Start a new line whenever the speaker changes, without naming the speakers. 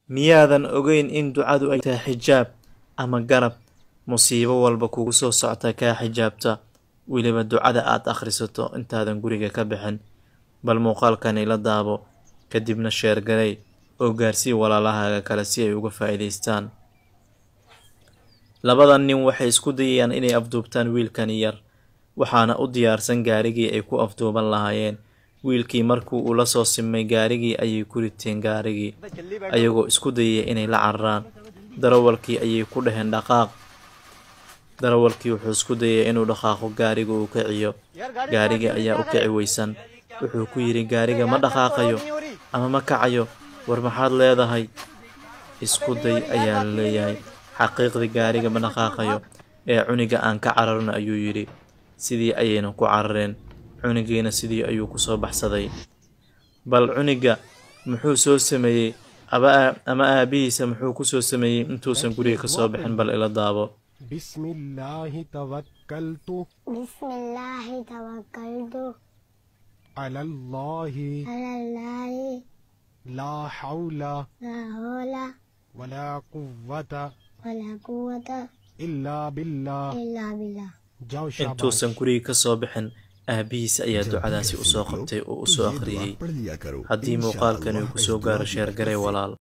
miyaadan ogeyn in ducadu ay tahay xijaab ama garab musiibo walba kugu soo socta kaa xijaabta weliba ducada aad akhrisato intaadan guriga ka bixin bal muuqaalkani la daabo kadibna sheergalay oo gaarsii walaalahaaga kale si ay uga faa'iidaystaan labadan nin waxay isku dayayaan inay afduubtaan wiilkani yar waxaana u diyaarsan gaarigii ay ku afduuban lahaayeen wiilkii markii uu la soo simay gaarigii ayay ku riteen gaarigii ayagoo isku dayaya inay la cararaan darawalkii ayay ku dhaheen dhaqaaq darawalkii wuxuu isku dayay inuu dhaqaaqo gaariga uu kiciyo gaarigii ayaa u kici weysan wuxuu ku yidhi gaariga ma dhaqaaqayo ama ma kacayo war maxaad leedahay isku day ayaa la leeyahay xaqiiqdii gaariga ma dhaqaaqayo ee cuniga aan ka cararno ayuu yidhi sidii ayayna ku carareen cunigiina sidii ayuu ku soo baxsaday bal cuniga muxuu soo sameeyey ama aabihiisa muxuu ku soo sameeyey intuusan guriga ka soo bixin bal ila daabo
بسم الله توكلت
بسم الله توكلت
على الله
على الله
لا حول
لا حول
ولا قوة
ولا قوة
إلا بالله
إلا بالله
जाओ शाबाश
intuusan guriga ka soo bixin aabihiisa ayaa ducadaasi u soo qabtay oo u soo akhriyey
पढ़ लिया करो
haddii muuqaalkani uu ku soo gaaro sheergaray walaal